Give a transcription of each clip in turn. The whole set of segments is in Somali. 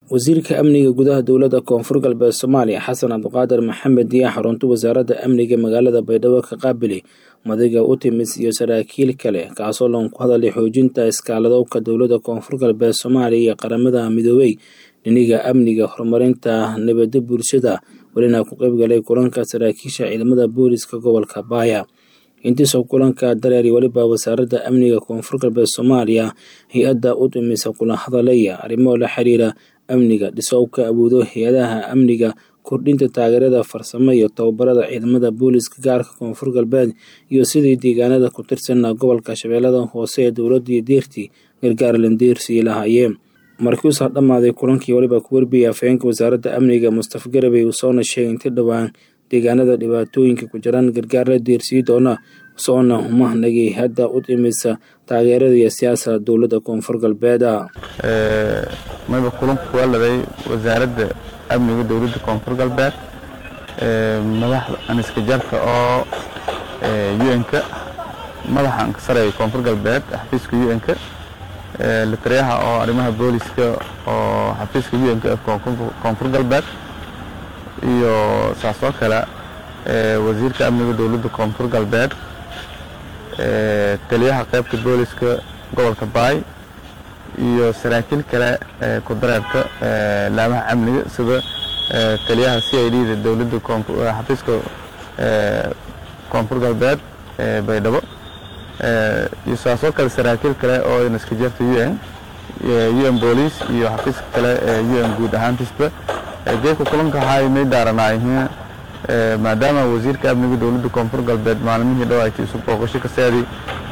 wasiirka amniga gudaha dowladda koonfur galbeed soomaaliya xasan cabdiqaadir maxamed ayaa xarunta wasaaradda amniga magaalada baydhabo ka qaabilay madiga utimis iyo saraakiil kale kaasoo loon ku hadalay xoojinta iskaaladowka dowladda koonfur galbeed soomaaliya iyo qaramada midoobey dhiniga amniga horumarinta nabadda bulshada welina ku qaybgalay kulanka saraakiisha ciidamada booliska gobolka baaya intiisoo kulanka dareeri weliba wasaaradda amniga koonfur galbeed soomaaliya hay-adda utimisa kula hadalaya arrimo la xiriira amniga dhisowka awoodo hay-adaha amniga kordhinta taageerada farsamo iyo tababarada ciidamada booliska gaarka koonfur galbeed iyo sidii deegaanada ku tirsan gobolka shabeellada hoose ee dowladii deerti gargaar landeersii lahaayeen markiuusaa dhammaaday kulankii weliba ku warbiyay afhayeenka wasaaradda amniga mustafa garabey uu soona sheegay inti dhowaan deegaanada dhibaatooyinka ku jiraan gargaar la deersii doona soona humahnagay hadda u timisa taageerada iyo siyaasada dowladda koonfur galbeeda mayba kulanku kuwaladay wasaaradda amniga dowladda koonfur galbeed madaxda aniska jarka oo un-ka madaxa ankasareeya koonfur galbeed xafiiska un-ka litariyaha oo arrimaha booliska oo xafiiska un-ka ee koonfur galbeed iyo saas oo kale wasiirka amniga dowladda koonfur galbeed taliyaha qaybta booliska gobolka baay iyo saraakiil kale ku dareerka laamaha amniga sida taliyaha c i d da dowladda xafiiska koonfur galbeed baydhabo iyo saas oo kale saraakiil kale oo naska jirta un un booliis iyo xafiiska kale un guud ahaantiisba geedka kulanka hay may daaranaayihiin maadaama wasiirka amniga dowladda koonfur galbeed maalmihii dhawaaytay isu booqasho ka seeday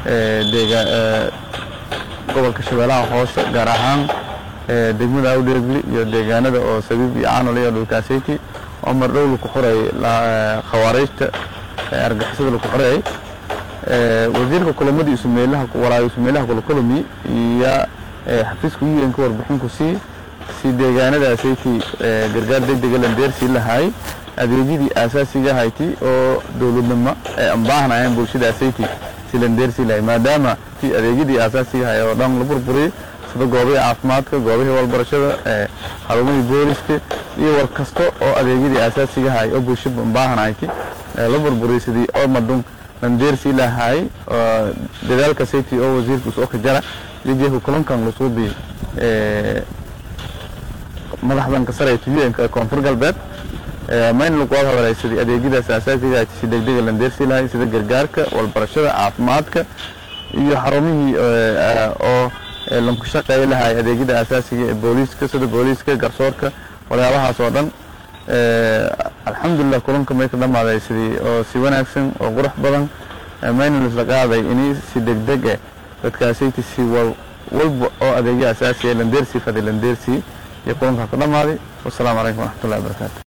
gobolka shabeellaha hoose gaar ahaan degmada awdheegli iyo deegaanada oo sabiib iyo caanol iyo dhulkaaseyti oo mardhow laku xurayay khawaariijta argixisada laku xurayay wasiirka kulamadii isumeelaha walaayo isumeelaha kulakulami iyo xafiiska un ka warbixinku sii si deegaanadaasaytii gargaar degdega landeersii lahaay adeegyadii aasaasiga hayti oo dowladnimo ay ambaahnayeen bulshadaasaytii si landeersii lahay maadaama adeegyadii aasaasiga hay oo dhan la burburiyey sida goobihii caafimaadka goobihii walbarashada xarumihii booliska iyo war kasta oo adeegyadii aasaasiga hay oo bulsha ambaahnayty la burburiyey sidii omadun landeersii lahaay dadaalka saytii oo wasiirka usoo ka jara iyo jeefka kulankan lasuubi madaxdan ka sarayta un-ka ee koonfur galbeed mayna lagu wada hadalay sidii adeegyadaas aasaasiga si degdega landeersii lahay sida gargaarka walbarashada caafimaadka iyo xarumihii oo lanku shaqeeya lahay adeegyada aasaasiga ee booliiska sida booliiska garsoorka waxyaabahaas oo dhan alxamdulilah kulanka may ka dhammaaday sidii oo si wanaagsan oo qurux badan mayna lisla qaaday inay si degdeg eh dadkaasayta si walba oo adeegya asaasiga landeersii fadi landeersii iyo kulankaa ka dhammaaday wasalaamu calaykum waraxmatullahi wabarakaatu